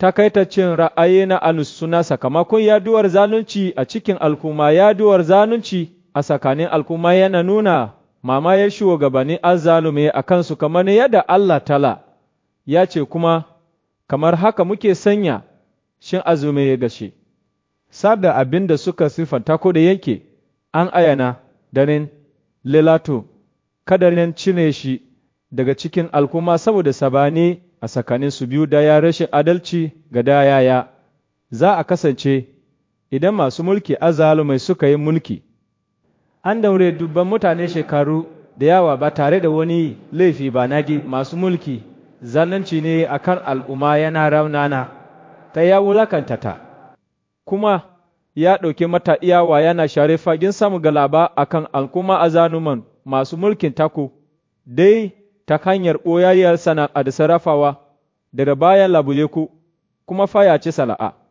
takaitaccen ra'ayi na alusuna sakamakon yaduwar zalunci a cikin al'umma yaduwar zalunci a tsakanin al'umma yana nuna mamayar shugabannin azzalume a kansu kamar yadda Allah tala ya ce kuma kamar haka muke sanya shin azume ya gashe sada abin da suka siffanta ko da yake an ayana daren lilato kadarin cire shi daga cikin al'umma saboda sabani a tsakanin su biyu daya rashin adalci ga dayaya za a kasance idan masu mulki azalumai suka yi mulki an daure dubban mutane shekaru da yawa ba tare da wani laifi ba nagi masu mulki zalunci ne akan al'umma yana raunana ta ya wulakanta ta kuma ya ɗauki mata iyawa yana share fagen samun galaba akan al'umma azanuman masu mulkin taku dai ta hanyar ɓoyayyar sana'a da sarrafawa daga bayan labule ku kuma fayace sala'a